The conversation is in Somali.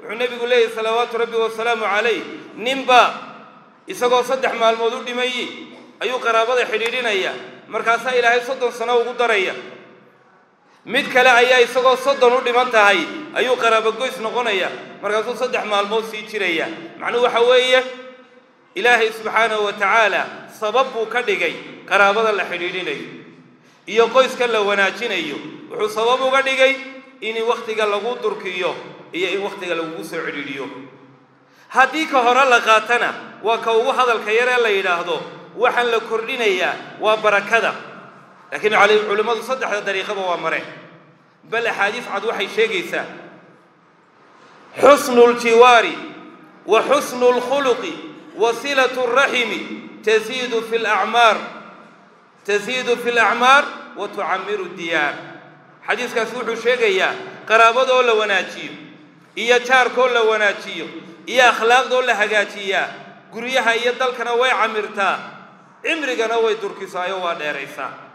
wuxuu nebigu leeyahy salawaatu rabbi wasalaamu calayh ninba isagoo saddex maalmood u dhimayi ayuu qaraabada xidhiidhinaya markaasaa ilaahay soddon sano ugu daraya mid kale ayaa isagoo soddon u dhiman tahay ayuu qaraabogoys noqonaya markaasuu saddex maalmood sii jiraya macnuhu waxa weeye ilaahay subxaanahu wa tacaala sabab buu ka dhigay qaraabada la xidhiidhinayo iyo qoyska la wanaajinayo wuxuu sabab uga dhigay in wakhtiga lagu durkiyo iyo in wakhtiga lagugu soo cidhiidhiyo haddii ka hore la qaatana waa ka ugu hadalka yaree la yidhaahdo waxaan la kordhinayaa waa barakada laakiin culimmadu saddexda dariiqaba waa mare bal axaadiis cad waxay sheegaysaa xusnu ljiwaari wa xusnu lkhuluqi wa silatu raximi tasiidu fi lacmaar tasiidu fi lacmaar wa tucamiru diyaar xadiiskaasi wuxuu sheegayaa qaraabadoo la wanaajiyo iyo jaarkoo la wanaajiyo iyo akhlaaqdoo la hagaajiyaa guryaha iyo dalkana way camirtaa cimrigana way durkisaayo waa dheeraysaa